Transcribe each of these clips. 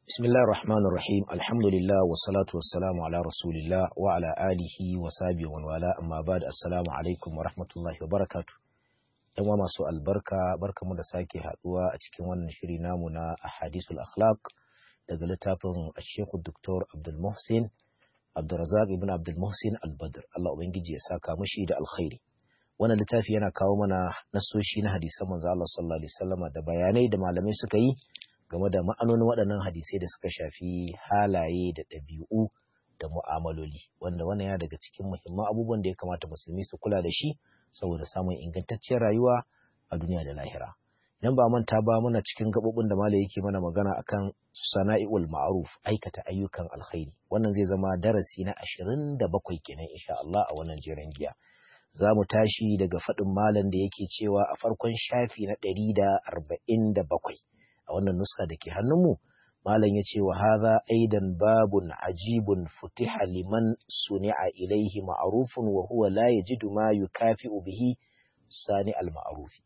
بسم الله الرحمن الرحيم الحمد لله والصلاة والسلام على رسول الله وعلى آله وصحبه ومن والاه أما بعد السلام عليكم ورحمة الله وبركاته ‘Yan masu albarka barka mu da sake haɗuwa a cikin wannan shiri namu na ahadisul akhlaq daga littafin Sheikhu Dr. Abdul Muhsin Abdulrazak ibn Abdul Muhsin Al-Badr Allah ubangiji ya saka mushi da alkhairi wannan littafi yana kawo mana nasoshi na hadisan manzo Allah sallallahu alaihi wasallam da bayanai da malamai suka yi game da ma'anonin waɗannan hadisai da suka shafi halaye da ɗabi'u da mu'amaloli wanda wannan ya daga cikin muhimman abubuwan da ya kamata musulmi su kula da shi saboda samun ingantacciyar rayuwa a duniya da lahira idan ba manta ba muna cikin gaɓoɓin da malai yake mana magana akan sana'iul ma'ruf aikata ayyukan alkhairi wannan zai zama darasi na ashirin da bakwai kenan insha Allah a wannan jeren giya za mu tashi daga faɗin malam da yake cewa a farkon shafi na ɗari da arba'in da bakwai a wannan nuska da ke hannunmu malam ya ce wa haza aidan babun ajibun futiha liman suni'a ilaihi ma'rufun wa huwa la yajidu ma yukafi'u bihi sani al ma'rufi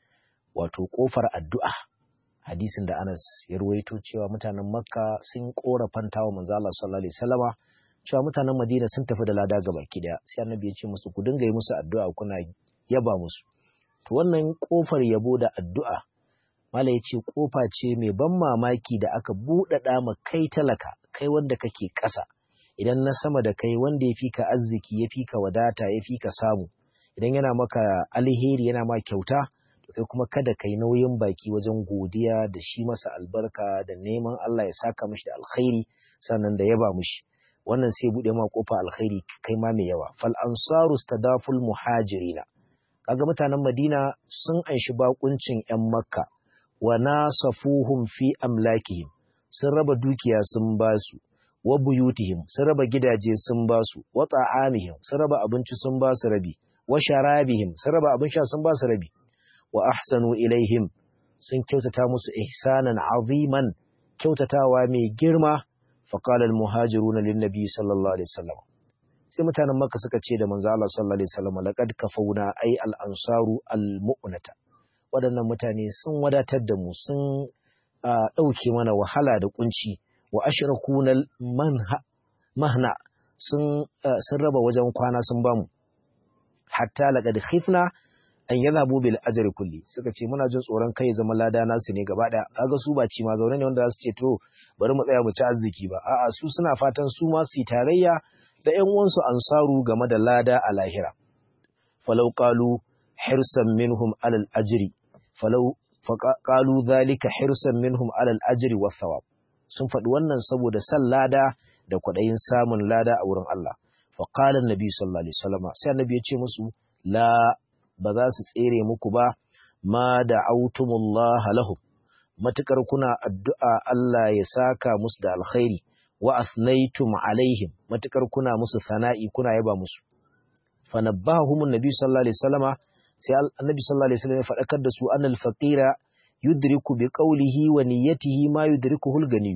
wato kofar addu'a hadisin da Anas ya ruwaito cewa mutanen Makka sun korafanta wa manzo Allah sallallahu alaihi wasallama cewa mutanen Madina sun tafi da lada gaba daya sai annabi ya ce musu ku dinga yi musu addu'a kuna yaba musu to wannan kofar yabo da addu'a Mala ya ce ƙofa ce mai ban mamaki da aka buɗaɗa ma kai talaka, kai wanda kake ƙasa, idan na sama da kai wanda ya fi ka arziki, ya fi ka wadata, ya fi ka samu, idan yana maka alheri yana ma kyauta, to kai kuma kada kai nauyin baki wajen godiya da shi masa albarka da neman Allah ya saka mishi da alkhairi sannan da yaba mishi. Wannan sai buɗe ma ƙofa alkhairi kai ma mai yawa. Fal ansaru stadaful muhajirina. Kaga mutanen Madina sun anshi bakuncin 'yan Makka. wa nasafuhum fi amlakihim sun raba dukiya sun basu wa buyutihim sun raba gidaje sun basu wa ta'amihim sun raba abinci sun basu rabi wa sharabihim sun raba abin sha sun basu rabi wa ahsanu ilaihim sun kyautata musu ihsanan aziman kyautatawa mai girma fa qala al muhajiruna lin nabi sallallahu alaihi wasallam sai mutanen makka suka ce da manzo Allah sallallahu alaihi wasallam laqad kafauna ay al ansaru al mu'nata waɗannan mutane sun wadatar da mu sun ɗauke mana wahala da kunci wa ashrakunal mahna sun raba wajen kwana sun bamu hatta laqad khifna an yadhabu bil ajri kulli suka ce muna jin tsoron kai zama lada nasu ne gaba daya kaga su ba ci ma zaune ne wanda za su ce to bari mu tsaya mu ci arziki ba a'a su suna fatan su ma su tarayya da ƴan uwansu ansaru game da lada a lahira falau qalu hirsan minhum alal ajri falau faƙalu zalika hirsan minhum alal ajri wa thawab sun faɗi wannan saboda san lada da kwaɗayin samun lada a wurin Allah faƙala nabi sallallahu alaihi wasallam sai annabi ya ce musu la ba za su tsere muku ba ma da autumullah lahum matukar kuna addu'a Allah ya saka musu da alkhairi wa athnaytum alaihim matukar kuna musu sana'i kuna yaba musu fanabbahumun nabi sallallahu alaihi wasallama sai annabi sallallahu alaihi wasallam ya faɗakar da su annal faqira yudriku bi qawlihi wa niyyatihi ma yudrikuhu al-gani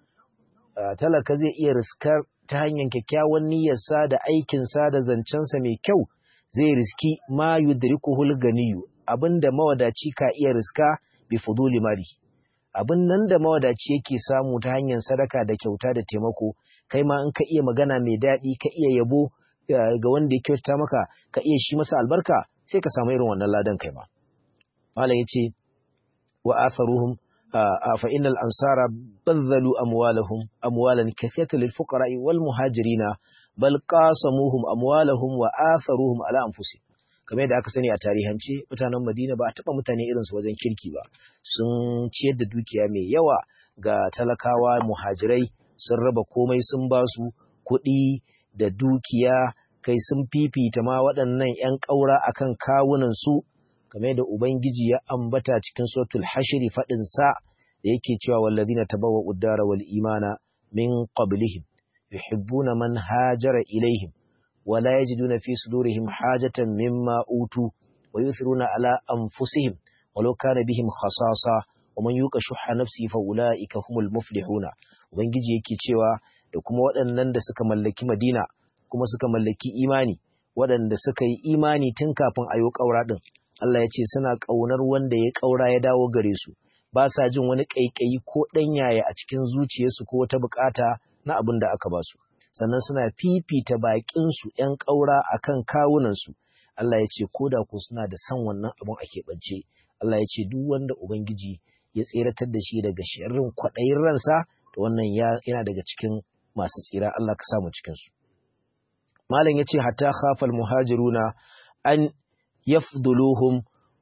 talaka zai iya riskar ta hanyar kyakkyawan niyyarsa da aikin sa da zancen sa mai kyau zai riski ma yudrikuhu al-gani abinda mawadaci ka iya riska bi fuduli mali abin nan da mawadaci yake samu ta hanyar sadaka da kyauta da taimako kai ma in ka iya magana mai daɗi ka iya yabo ga wanda ya kyautata maka ka iya shi masa albarka sai ka samu irin wannan ladan kai ma malam yace wa atharuhum fa innal ansara badzalu amwalahum amwalan kathiratan lil fuqara wal muhajirina bal qasamuhum amwalahum wa atharuhum ala anfusihim kamar yadda aka sani a tarihance mutanen Madina ba a taba mutane irin su wajen kirki ba sun ciyar da dukiya mai yawa ga talakawa muhajirai sun raba komai sun ba su kuɗi da dukiya kai sun fifita ma waɗannan ‘yan ƙaura a kan kawunansu, game da Ubangiji ya ambata cikin sotul hashiri faɗinsa da yake cewa wallazina tabawa uddara wal imana min qablihim yuhibbuna man hajara ilaihim wa la yajiduna fi sudurihim hajatan mimma utu wa yuthiruna ala anfusihim walau kana bihim khasasa wa man yuqa shuhha nafsihi fa ulaika humul muflihuna ubangiji yake cewa da kuma waɗannan da suka mallaki Madina kuma suka mallaki imani waɗanda suka yi imani tun kafin a yi ƙaura ɗin Allah ya ce suna ƙaunar wanda ya ƙaura ya dawo gare su ba sa jin wani ƙaiƙayi ko ɗanyaya a cikin zuciyarsu ko wata buƙata na abin da aka ba su sannan suna fifita baƙinsu ‘yan ƙaura a kan kawunansu Allah ya ce ko da ko suna da son wannan abin a keɓance Allah ya ce duk wanda Ubangiji ya tseratar da shi daga sharrin kwaɗayin ransa da wannan yana daga cikin masu tsira Allah ka samu cikinsu. Malam ya ce hatta khafal muhajiruna an yafduluhum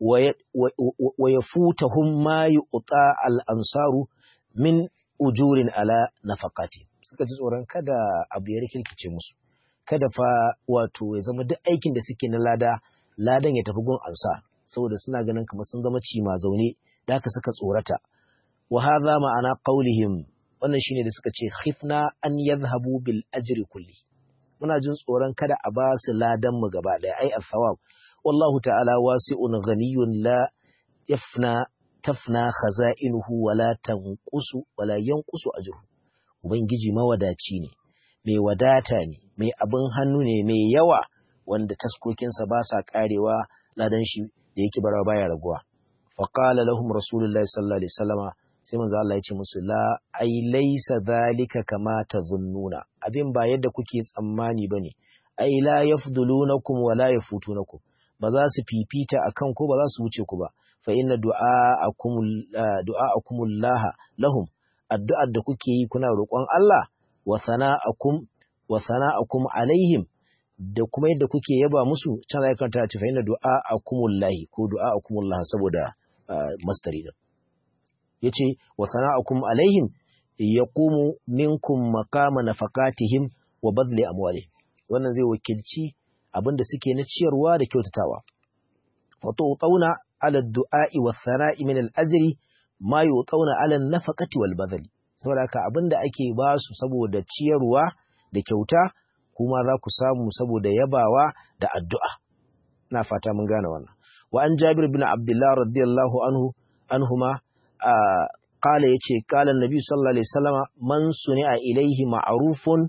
wa yafutahum ma yu'ta al-ansaru min ujurin ala nafaqati suka ji tsoron kada abu ya rikirkice musu kada fa wato ya zama duk aikin da suke na lada ladan ya tafi gun ansa saboda suna ganin kamar sun zama cima zaune da haka suka tsorata wa hadha ma'ana qaulihim wannan shine da suka ce khifna an yadhhabu bil ajri kulli muna jin tsoron kada a ba su ladan mu gaba daya ai al-thawab wallahu ta'ala wasi'un ghaniyun la yafna tafna khaza'inuhu wala tanqusu wala yanqusu ajruhu ubangiji mawadaci ne mai wadata ne mai abin hannu ne mai yawa wanda taskokinsa ba sa karewa ladan shi da yake bara baya raguwa faqala lahum rasulullahi sallallahu alaihi wasallama sai manzo Allah ya ce musu la ai laysa zalika kama tazunnuna abin ba yadda kuke tsammani bane ai la yafdulunakum wa la yafutunakum ba za su fifita akan ko ba za su wuce ku ba fa inna du'a'akum du'a'akumullah lahum addu'ar da kuke yi kuna roƙon Allah wa sana'akum wa sana'akum alaihim da kuma yadda kuke yaba musu can zai kanta ta fa inna du'a'akumullahi ko du'a'akumullah saboda mastari din yace wa sana'akum alaihim yaqumu minkum maqama nafaqatihim wa badli amwalihim wannan zai wakilci abinda suke na ciyarwa da kyautatawa wa tu'tauna ala du'a'i wa sana'i min al-ajri ma yu'tauna ala an-nafaqati wal badli saboda haka abinda ake ba su saboda ciyarwa da kyauta kuma za ku samu saboda yabawa da addu'a na fata mun gane wannan wa an jabir bin abdullah radiyallahu anhu anhuma qala yace qala annabi sallallahu alaihi wasallama man suni'a ilaihi ma'rufun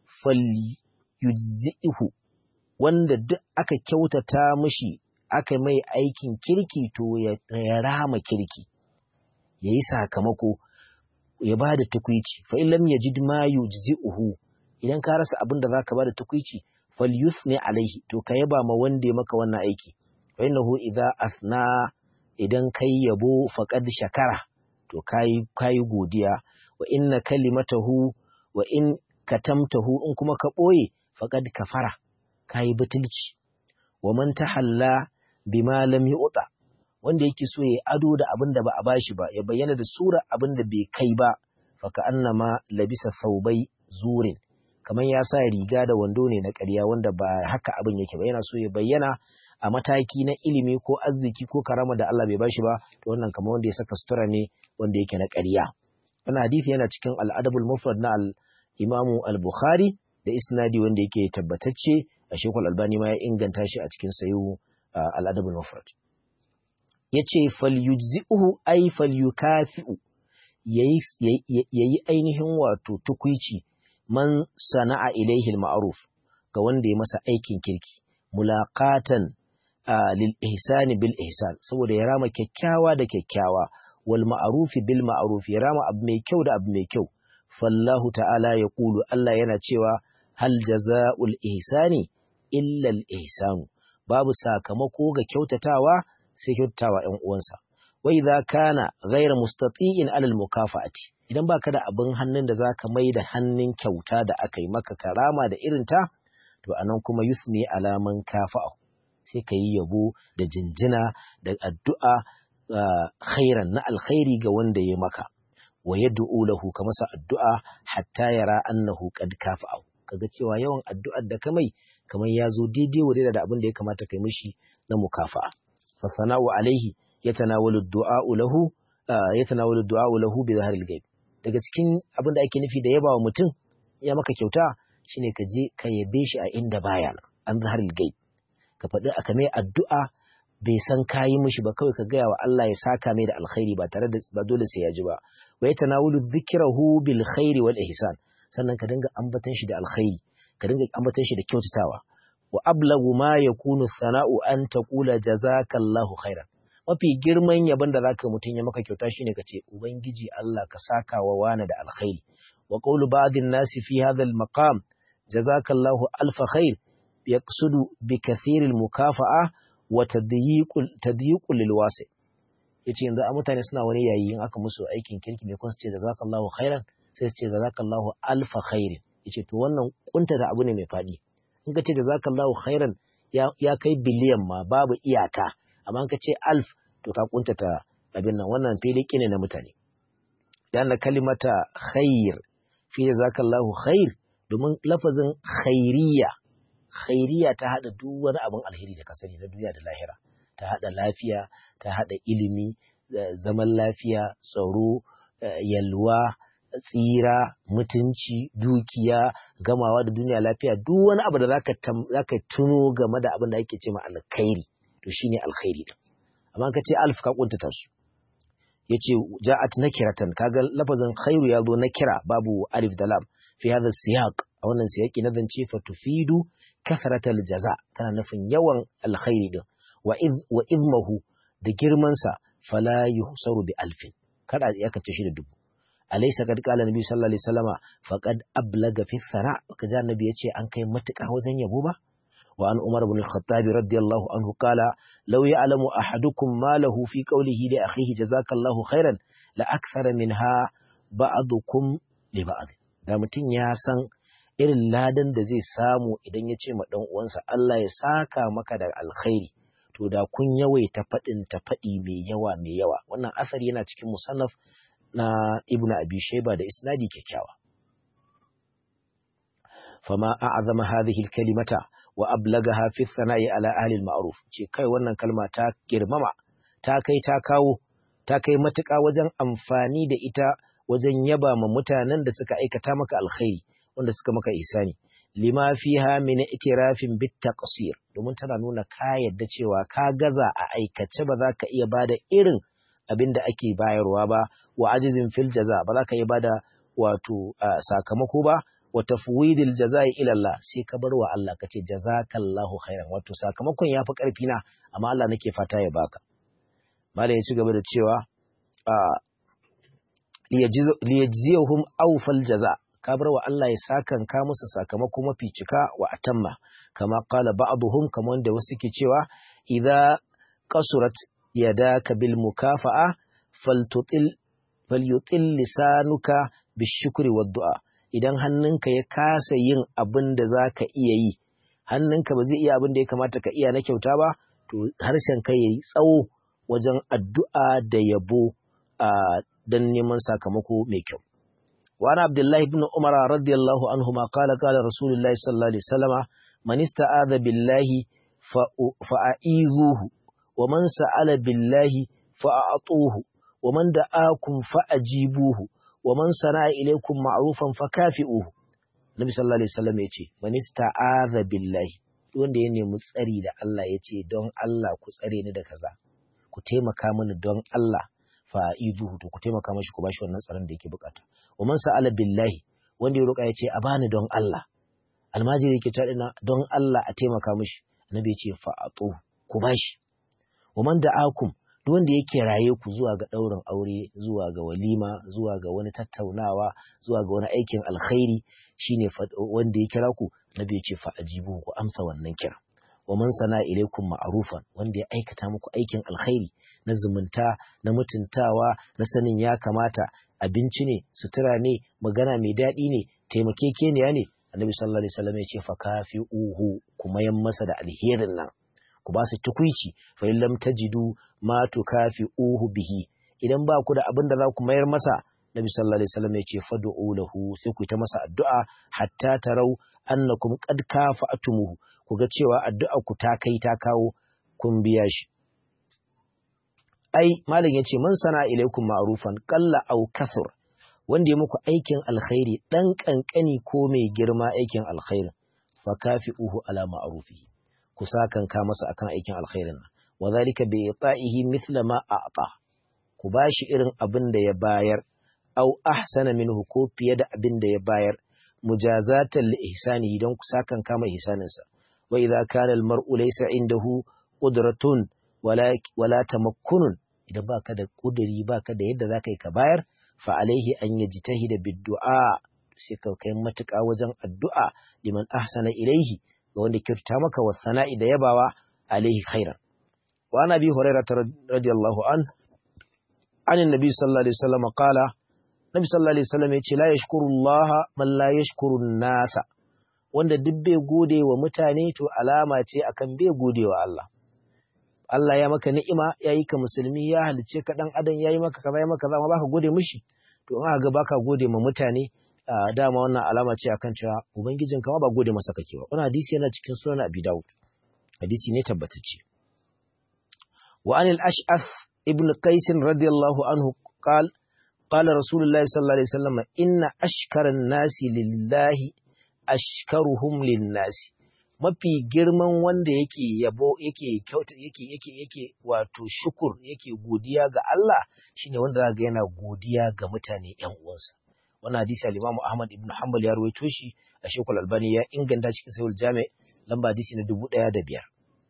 falyujzihu wanda duk aka kyautata mishi aka mai aikin kirki to ya rama kirki yayi sakamako ya bada tukuici fa in lam yajid ma yujzi'uhu idan ka rasa abin da zaka bada tukuici falyusni alaihi to ka yaba ma wanda ya maka wannan aiki fa innahu idza asna idan kai yabo faqad shakara to kai kai godiya wa inna kalimatahu wa in katamtahu in kuma ka boye faqad kafara kai butulci wa man tahalla bima lam yu'ta wanda yake so ya ado da abin da ba a bashi ba ya bayyana da sura abin da bai kai ba faka annama labisa saubai zurin kamar ya sa riga da wando ne na ƙarya wanda ba haka abin yake ba yana so ya bayyana a mataki na ilimi ko arziki ko karama da Allah bai bashi ba to wannan kamar wanda ya saka sutura ne wanda yake na ƙarya wannan hadisi yana cikin al-adabul mufrad na al-imamu al-bukhari da isnadi wanda yake tabbatacce a shekul albani ma ya inganta shi a cikin sayu al-adabul mufrad yace falyujzi'uhu ay falyukafi'u yayi ainihin wato tukuici man sana'a ilaihi al-ma'ruf ga wanda ya masa aikin kirki mulaqatan lil ihsani bil ihsan saboda ya rama kyakkyawa da kyakkyawa wal ma'rufi bil ma'ruf ya rama abu mai kyau da abu mai kyau fallahu ta'ala ya kulu Allah yana cewa hal jaza'ul ihsani illa al ihsanu babu sakamako ga kyautatawa sai kyautatawa ‘yan uwansa. Wai za kana gaira mustati'in alal mukafa'ati idan baka da abin hannun da zaka mai da hannun kyauta da aka yi maka karama da irinta, to anan kuma yusni alaman kafa'u sai ka yi yabo da jinjina da addu'a khairan na alkhairi ga wanda ya maka. Wa yad'u lahu ka masa addu'a hatta yara annahu qad kafa'u kaga cewa yawan addu'ar da ka mai kamar ya zo daidai wa da abin da ya kamata kai mishi na mukafa'a. فالثناء عليه يتناول الدعاء له يتناول الدعاء له بظهر الغيب daga cikin abin da ake nufi da yaba wa mutum ya maka kyauta shine ka je ka yabe shi a inda baya an zahar gaib ka faɗi aka mai addu'a bai san kayi mishi ba kawai ka gaya wa Allah ya saka mai da alkhairi ba tare da ba dole sai ya ji ba wa yatanawulu dhikrahu bil khairi wal ihsan sannan ka dinga ambatan shi da alkhairi ka dinga ambatan shi da kyautatawa wa ablagu ma yakunu sana'u an taqula jazakallahu khairan mafi girman yabon da zaka mutum ya maka kyauta shine ka ce ubangiji Allah ka saka wa wani da alkhairi wa qawlu ba'dhin nasi fi hadha al-maqam jazakallahu alfa khair yaqsudu bi kathir al-mukafa'a wa tadyiqul tadyiqul lil wasi yace yanzu a mutane suna wani yayi in aka musu aikin kirki ne kun su ce jazakallahu khairan sai su ce jazakallahu alfa khair yace to wannan kunta da abu ne mai fadi in ka ce jazakallahu khairan ya kai biliyan ma babu iyaka amma ka ce alf to ka kuntata abin nan wannan fili ne na mutane dan kalimata khair fi jazakallahu khair domin lafazin khairiya khairiya ta hada duk wani abin alheri da ka sani na duniya da lahira ta hada lafiya ta hada ilimi zaman lafiya tsaro yalwa tsira mutunci dukiya gamawa da duniya lafiya duk wani abu da zaka zaka tuno game da abin da ake ce ma alkhairi to shine alkhairi din amma ka ce alf ka kuntata su yace ja'at nakiratan kaga lafazin khairu ya zo nakira babu alif da lam fi hadha siyaq a wannan siyaqi na zance fa tufidu kasratal jaza tana nufin yawan alkhairi din wa iz wa izmahu da girman sa fala yuhsaru bi alfin kada ya kace shi da dubu alaysa kad qala nabi sallallahu alaihi wasallama faqad ablaga fi thara kaza annabi yace an kai matuƙa wajen yabo ba وعن عمر بن الخطاب رضي الله عنه قال لو يعلم أحدكم ما له في قوله لأخيه جزاك الله خيرا لأكثر منها بعضكم لبعض da mutum ya san irin ladan da zai samu idan ya ce ma ɗan uwansa Allah ya saka maka da alkhairi to da kun yawaita faɗin ta faɗi mai yawa mai yawa wannan asari yana cikin musannaf na ibnu abi shayba da isnadi kyakkyawa fama a'azama hadhihi alkalimata wa ablagaha fi sana'i ala ahli al-ma'ruf ce kai wannan kalma ta girmama ta kai ta kawo ta kai matuƙa wajen amfani da ita wajen yaba ma mutanen da suka aikata maka alkhairi wanda suka maka isani lima fiha min itirafin bit taqsir domin tana nuna ka yadda cewa ka gaza a aikace ba za ka iya bada irin abin da ake bayarwa ba wa ajizin fil jaza ba za ka iya bada wato sakamako ba wa tafwidil jazai ila Allah sai ka bar wa Allah kace jazakallahu khairan wato sakamakon yafi karfi na amma Allah nake fata ya baka malai ya ci gaba da cewa a liyajziyahum awfal jaza ka bar wa Allah ya sakan ka musu sakamako mafi cika wa atamma kama qala ba'dhum kamar wanda wasu ke cewa idza qasurat yadaka bil mukafa'a faltutil falyutil lisanuka bishukri wad du'a idan hannunka ya kasa yin abin da za ka iya yi, hannunka ba zai iya abin da ya kamata ka iya na kyauta ba, to harshen ka ya yi tsawo wajen addu'a da yabo a don neman sakamako mai kyau. Wani Abdullahi ibn Umar radiyallahu anhu ma kala kala Rasulullahi sallallahu alaihi wasallama man ista'adha billahi fa'a'izuhu wa man sa'ala billahi fa'atuhu wa man da'akum fa'ajibuhu wa man sana'a ilaykum ma'rufan fakafi'uhu Nabi sallallahu alaihi wasallam yace man ista'adha billahi wanda ya nemi tsari da Allah yace don Allah ku tsare ni da kaza ku taimaka mini don Allah fa iduhu to ku taimaka mashi ku bashi wannan tsaron da yake bukata wa man sa'ala billahi wanda ya roƙa yace a bani don Allah almajiri yake ta dina don Allah a taimaka mishi Nabi yace fa atu ku bashi wa man da'akum duk wanda ya kiraye ku zuwa ga ɗaurin aure zuwa ga walima zuwa ga wani tattaunawa zuwa ga wani aikin alkhairi shine wanda ya kira ku nabi ya ce fa ajibu ku amsa wannan kira wa man sana ilaikum ma'rufan wanda ya aikata muku aikin alkhairi na zumunta na mutuntawa na sanin ya kamata abinci ne sutura ne magana mai daɗi ne taimakekeniya ne annabi sallallahu alaihi wasallam ya ce fa kafi'uhu kuma yan masa da alherin nan ku ba su tukuici fa in lam tajidu ma tukafi'uhu bihi idan ba ku da abin da za ku mayar masa Nabi sallallahu alaihi wasallam ya ce fad'u lahu sai ku ta masa addu'a hatta tarau annakum qad kafa'tumuhu ku ga cewa addu'a ku ta kai ta kawo kun biya shi ai malam yace man sana ilaikum ma'rufan qalla aw kasur wanda ya muku aikin alkhairi dan kankani ko mai girma aikin alkhairin fa kafi'uhu ala ma'rufihi ku sakan ka masa akan aikin alkhairin nan wa zalika bi ita'ihi mithla ma a'ta ku bashi irin abin da ya bayar aw ahsana minhu ko fiye da abin da ya bayar mujazatan li ihsanihi don ku sakan kama ihsanin sa wa idza kana al mar'u laysa indahu qudratun wala wala tamakkunun idan baka da kuduri baka da yadda zaka yi ka bayar fa alaihi an yajtahida bid-du'a sai ka kai matuƙa wajen addu'a liman ahsana ilaihi ga wanda kyauta maka wa sana'i da yabawa alaihi khairan wa ana bi hurairah radiyallahu an an annabi sallallahu alaihi wasallam qala nabi sallallahu alaihi wasallam yace la yashkurullaha man la yashkuru nasa wanda duk bai gode wa mutane to alama ce akan bai gode wa Allah Allah ya maka ni'ima ya yi ka musulmi ya halice ka dan adam ya yi maka kaza ya maka kaza ma baka gode mishi to in aka ga baka gode ma mutane dama wannan alama ce akan cewa ubangijin ka ma ba gode masa kake ba wannan hadisi yana cikin sunan Abi Dawud hadisi ne tabbatacce wa anil ash'ath ibn qais radiyallahu anhu qal qala rasulullahi sallallahu alaihi wasallam inna ashkara nasi lillahi ashkaruhum linnasi mafi girman wanda yake yabo yake kyauta yake yake yake wato shukur yake godiya ga Allah shine wanda zaka yana godiya ga mutane ƴan uwansa wannan hadisi al-Imam Ahmad ibn Hanbal ya rawaito shi a Sheikhul Albani ya inganta cikin Sahih al-Jami lamba hadisi na 1005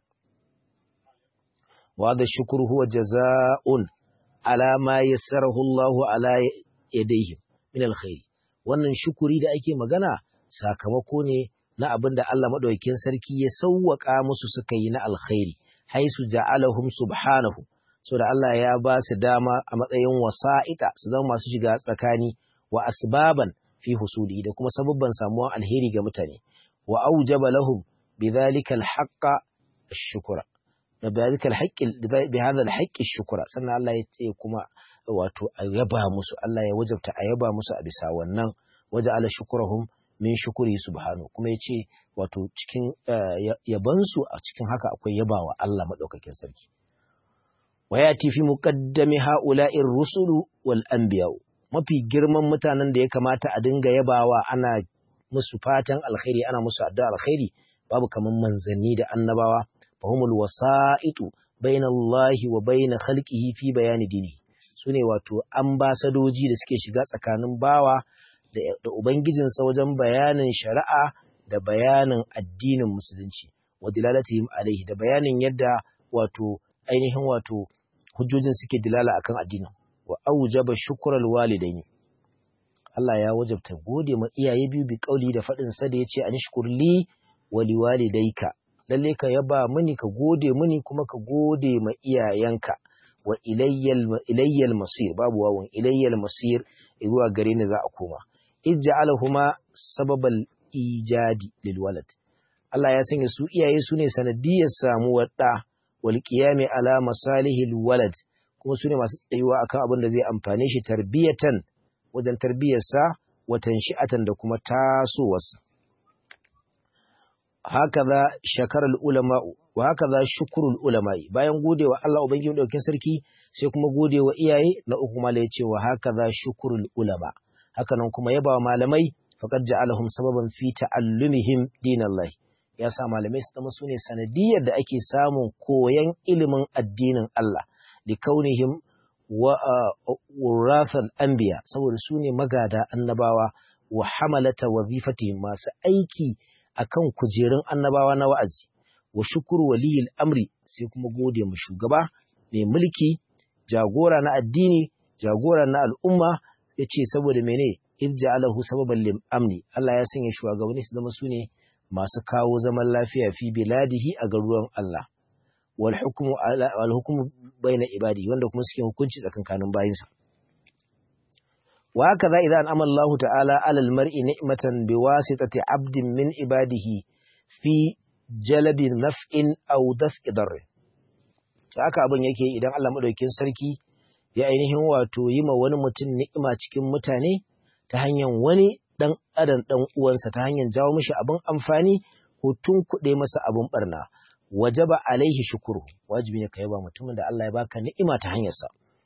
wa da shukru huwa jazaa'un ala ma yassarahu Allah ala yadayhi min al-khair wannan shukuri da ake magana sakamako ne na abin da Allah maɗaukin sarki ya sauwaƙa musu suka yi na alkhairi, haisu ja'alahum subhanahu, so da Allah ya ba su dama a matsayin wasa'ita su zama masu shiga tsakani wa asbaban fi husuli da kuma sababban samuwan alheri ga mutane, wa aujaba lahum bi dhalika alhaqqa shukura. Da bi dhalika alhaqqi bi hadha alhaqqi shukura sannan Allah ya ce kuma wato a yaba musu Allah ya wajabta a yaba musu a bisa wannan waje ala shukurahum min shukuri subhanahu kuma yace wato cikin yabansu a cikin haka akwai yabawa Allah madaukakin sarki wayati fi muqaddami ha'ula'ir rusulu wal anbiya mafi girman mutanen da ya kamata a dinga yabawa ana musu fatan alkhairi ana musu addu'a alkhairi babu kaman manzanni da annabawa fahumul wasa'itu bainallahi wa bain khalqihi fi bayani dini sune wato ambasadoji da suke shiga tsakanin bawa da Ubangijinsa wajen bayanin shari'a da bayanin addinin musulunci, wa dilalatihim alaihi da bayanin yadda wato ainihin wato hujjojin suke dilala akan addinin, wa aujaba shukral walidaini. Allah ya wajabta gode ma iyaye biyu bi kauli da faɗin sa da yace anishkurli wa liwalidayka lalle ka yaba mini ka gode mini kuma ka gode ma iyayenka wa ilayyal ilayyal masir babu wawun ilayyal masir zuwa gare ni za a koma ij'alahuma sababal ijadi lil walad Allah ya sanya su iyaye su ne sanadiyar samuwar da wal qiyami ala masalihil walad kuma su ne masu tsayuwa akan abin da zai amfane shi tarbiyatan wajen tarbiyarsa watan shi'atan da kuma tasowarsa hakaza shakarar ulama wa hakaza shukrul ulama'i bayan godewa Allah ubangiji daukin sarki sai kuma godewa iyaye na uku mala yace wa hakaza shukrul ulama hakanan kuma yaba malamai faqad ja'alahum sababan fi ta'allumihim dinallahi ya sa malamai su zama sune sanadiyar da ake samun koyan ilimin addinin Allah li kaunihim wa wurathal anbiya saboda sune magada annabawa wa hamalata wazifatihim masu aiki akan kujerun annabawa na wa'azi wa shukuru waliyil amri sai kuma gode mu shugaba mai mulki jagora na addini jagora na al'umma yace saboda mene irja'alahu sababan lim amni Allah ya sanya shugabanni su zama sune masu kawo zaman lafiya fi biladihi a garuruwan Allah wal hukmu wal hukmu baina ibadi wanda kuma suke hukunci tsakankanin bayinsa وهكذا إذا أنعم الله تعالى على المرء نعمة بواسطة عبد من عباده في جلب نفع أو دفع ضر haka abin yake idan Allah madaukakin sarki ya ainihin wato yi ma wani mutum ni'ima cikin mutane ta hanyar wani dan adam dan uwansa ta hanyar jawo mishi abin amfani ko tunkuɗe masa abin barna wajaba alaihi shukuru wajibi ne ka yaba mutumin da Allah ya baka ni'ima ta hanyarsa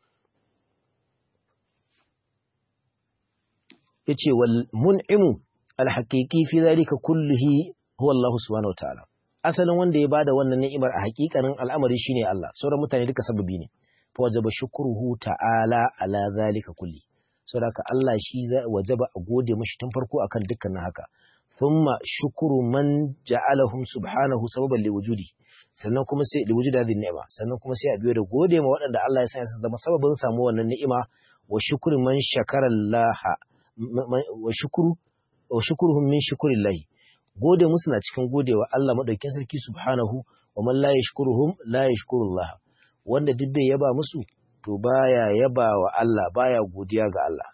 yace wal mun'imu al haqiqi fi zalika kullihi huwa Allah subhanahu wa ta'ala asalin wanda ya bada wannan ni'imar a haƙiƙanin al'amari shine Allah sauran mutane duka sababi ne fa wajaba shukruhu ta'ala ala zalika kulli saboda Allah shi wajaba a gode mishi tun farko akan dukkanin haka thumma shukuru man ja'alahum subhanahu sababan liwujudi sannan kuma sai liwujudi hadhihi ni'ima sannan kuma sai a biyo da gode ma waɗanda Allah ya sanya su zama sababin samu wannan ni'ima wa shukru man shakara Allah wa shukru wa shukruhum min shukrillah gode musu na cikin godewa Allah madaukakin sarki subhanahu wa man la yashkuruhum la yashkurullah wanda duk bai yaba musu to baya yaba wa Allah baya godiya ga Allah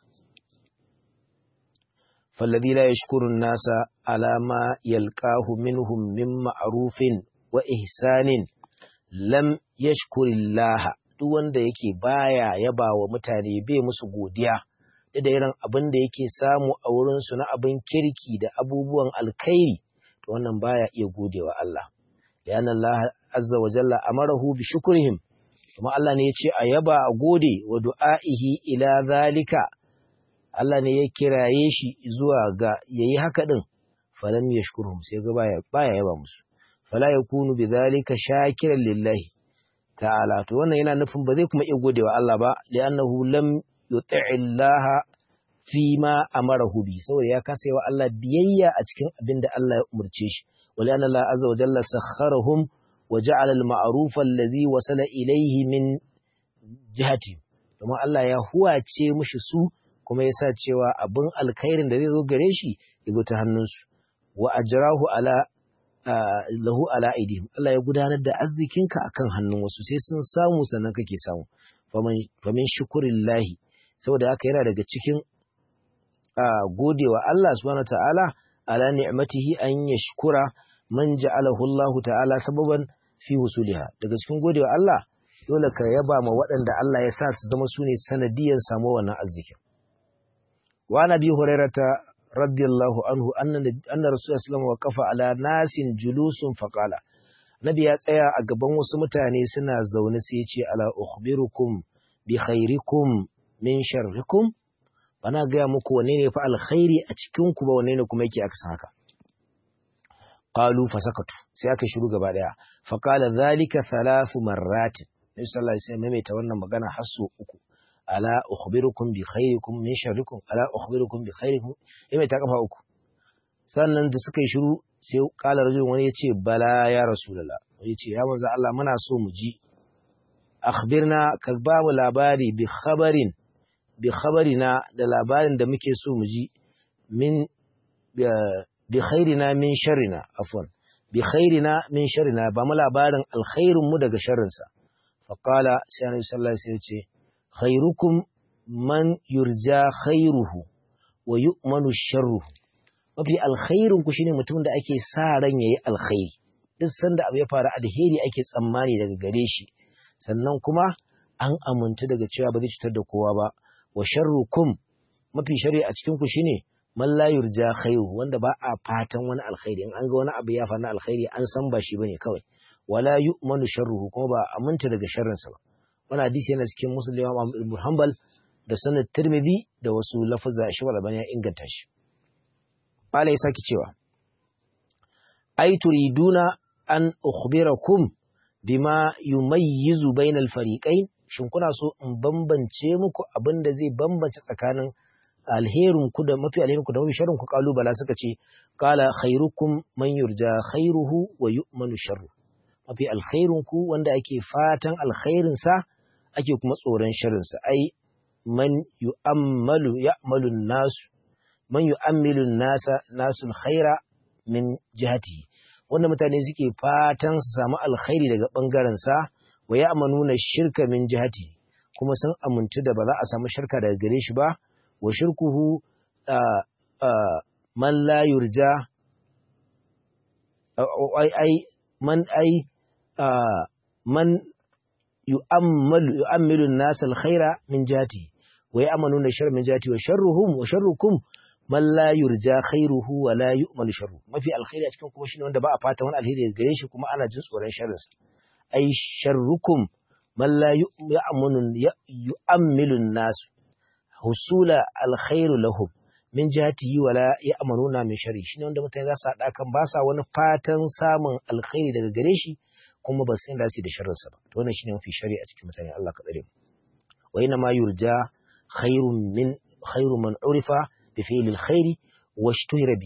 فالذي لا يشكر الناس على ما يلقاه منهم من معروف وإحسان لم يشكر الله duk wanda yake baya yaba wa mutane bai musu godiya da da irin abin da yake samu a wurinsu na abin kirki da abubuwan alkhairi to wannan baya iya godewa Allah lian Allah azza wa jalla amarahu bi shukrihim kuma Allah ne ya ce a yaba a gode wa du'aihi ila zalika Allah ne ya kiraye shi zuwa ga yayi haka din falam yashkuruhum sai ga baya baya yaba musu fala yakunu bidhalika shakiran lillahi ta'ala to wannan yana nufin ba zai kuma iya godewa Allah ba li'annahu lam yuti'i Allah fi ma amarahu bi saboda ya kasa wa Allah biyayya a cikin abin da Allah ya umurce shi wali anna Allah azza wa jalla sakharahum wa ja'ala al-ma'ruf alladhi wasala ilayhi min jihati kuma Allah ya huwace mushi su kuma ya sa cewa abin alkhairin da zai zo gare shi ya zo ta hannunsu wa ajrahu ala lahu ala aidihim Allah ya gudanar da arzikinka akan hannun wasu sai sun samu sannan kake samu famin shukurillahi saboda haka yana daga cikin godewa Allah subhanahu ta'ala ala ni'matihi an yashkura man ja'alahu Allah ta'ala sababan fi wusuliha daga cikin godewa Allah dole ka yaba ma waɗanda Allah ya sa su zama sune sanadiyan samu wannan arzikin wa nabi hurairata radiyallahu anhu anna anna rasulullahi sallallahu alaihi wasallam ala nasin julusun faqala nabi ya tsaya a gaban wasu mutane suna zaune sai ya ce ala ukhbirukum bi khairikum min sharrikum bana gaya muku wanne ne fa alkhairi a cikin ku ba wanne ne kuma yake aka san haka qalu fasakatu sai aka shiru gaba daya fa qala dhalika thalathu marrat nabi sallallahu alaihi wasallam mai ta wannan magana har so uku ala ukhbirukum bi khairikum min sharrikum ala ukhbirukum bi khairikum mai ta kafa uku sannan da suka yi shiru sai kala rajul wani ya ce bala ya rasulullah wani ya ce ya manzo Allah muna so mu ji akhbirna ka ba mu labari bi khabarin bi khabarina da labarin da muke so mu ji min bi khairina min sharrina afwan bi khairina min sharrina ba mu labarin alkhairin mu daga sharrin sa fa qala sai annabi sallallahu alaihi wasallam ce khairukum man yurja khairuhu wa yu'manu sharruhu mafi alkhairin ku shine mutumin da ake sa ran yayi alkhairi duk sanda abu ya faru alheri ake tsammani daga gare shi sannan kuma an amintu daga cewa ba zai cutar da kowa ba wa sharrukum mafi shari a cikin ku shine man la yurja khairu wanda ba a fatan wani alkhairi in an ga wani abu ya faru na alkhairi an san ba shi bane kawai wala yu'manu sharruhu kuma ba aminta daga sharrin sa ba wannan hadisi yana cikin muslim Imam Ibn Hanbal da sunan Tirmidhi da wasu lafazza shi wala bane ya inganta shi Bala ya saki cewa ai turiduna an ukhbirakum bima yumayyizu bainal fariqain shin kuna so in bambance muku abin da zai bambance tsakanin alherin ku da mafi alherin ku da mafi sharrin ku kalubala suka ce qala khairukum man yurja khairuhu wa yu'manu sharru mafi alkhairin ku wanda ake fatan alkhairin sa ake kuma tsoron sharrin sa ai man yu'ammalu ya'malu nasu man yu'ammilu nasa nasul khaira min jihatihi wanda mutane suke fatan su samu alkhairi daga ɓangarensa wa ya amanuna shirka min jihati kuma sun amintu da ba za a samu shirka daga gare shi ba wa shirkuhu man la yurja ai man ai man yu'ammalu yu'ammilu an-nas al-khaira min jihati wa ya'manuna sharra min jihati wa sharruhum wa sharrukum man la yurja khairuhu wa la yu'malu sharru mafi alkhairi a cikin kuma shine wanda ba a fata wani alheri daga gare shi kuma ana jin tsoron sharrin sa ai sharrukum man la yu'minu yu'ammilu an-nas husula alkhairu lahum min jihatihi wa la ya'manuna min sharri shine wanda mutane za su hada kan ba sa wani fatan samun alkhairi daga gare shi kuma ba san da su da sharrin sa ba to wannan shine mafi shari a cikin mutane Allah ka tsare mu wa inna ma yurja khairun min khairu man urifa بفعل الخير واشتهر به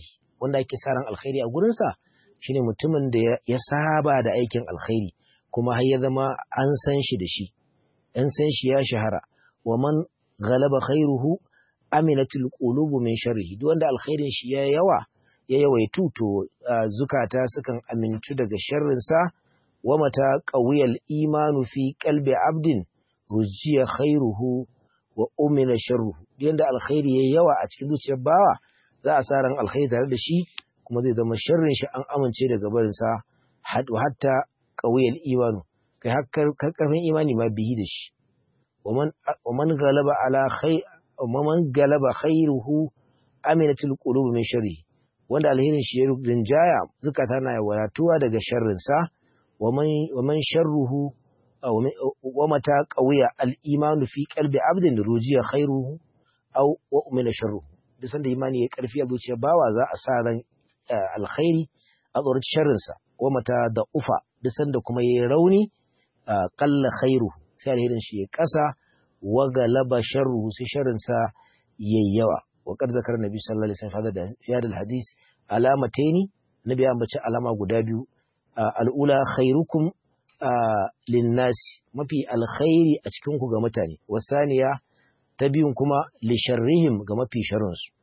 wanda ake sa ran alkhairi a gurinsa shine mutumin da ya saba da aikin alkhairi kuma har ya zama an san shi da shi an san shi ya shahara wa man galaba khairuhu aminatul qulubu min sharrihi duk wanda alkhairin shi ya yawa ya yawaitu to zukata sukan amintu daga sharrin sa wa mata qawiyal imanu fi qalbi abdin rujiya khairuhu wa umina sharruhu duk yanda alkhairi ya yawa a cikin zuciyar bawa za a sa ran alkhairi tare da shi kuma zai zama sharrin shi an amince daga barin sa hatta qawiyal imanu kai har karfin imani ma bihi da shi ومن غلب على خير ومن غلب خيره امنت القلوب من شره wanda alherin shi ya rinjaya zukata na wadatuwa daga sharrin sa waman sharruhu wa mata qawiya al-iman fi qalbi abdin rujiya khairuhu aw wa umina sharruhu duk sanda imani ya karfi a zuciyar bawa za a sa ran alkhairi a tsoron sharrin sa wa mata da ufa duk sanda kuma yayi rauni qalla khairuhu sai alherin shi ya ƙasa wa galaba sharruhu sai sharrin sa yayi yawa wa qad zakar nabi sallallahu alaihi wasallam fi hadal hadis alamataini nabi ya bace alama guda biyu al'ula khairukum linnas mafi alkhairi a cikin ku ga mutane wasaniya ta biyun kuma li sharrihim ga mafi sharrin su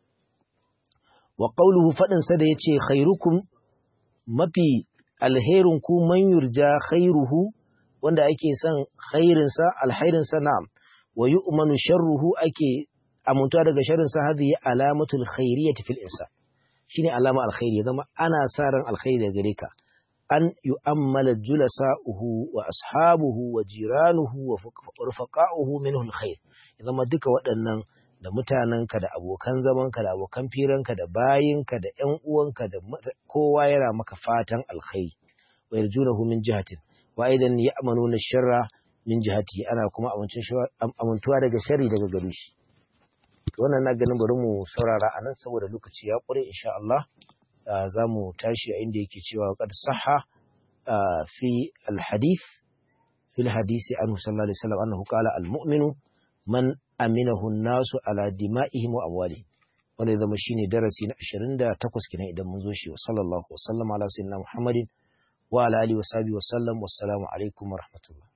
wa qawluhu fadin sa da yace khairukum mafi alherin ku man yurja khairuhu wanda ake son khairinsa alhairinsa na'am wa yu'manu sharruhu ake amuntuwa daga sharrinsa hadhihi alamatul khairiyyati fil insan shine alama alkhairi zama ana sa ran alkhairi daga gare ka an yu'ammala julasa'uhu wa ashabuhu wa jiranuhu wa rufaqa'uhu minhu alkhair zama duka waɗannan da mutanenka da abokan zamanka da abokan firanka da bayinka da ƴan uwanka da kowa yana maka fatan alkhairi wa yarjunahu min jihatin wa aidan ya'manuna sharra min jihati ana kuma amintuwa daga sharri daga gare shi wannan na ganin bari mu saurara anan saboda lokaci ya ƙure insha Allah za mu tashi a inda yake cewa qad sahha fi al-hadith fi al-hadith anhu sallallahu alaihi wasallam annahu qala al-mu'minu man aminahu an-nasu ala dima'ihim wa amwalihim wanda zama shine darasi na 28 kenan idan mun zo shi sallallahu alaihi wasallam ala sayyidina Muhammadin wa ala alihi wa sahbihi wa sallam wassalamu alaikum wa rahmatullah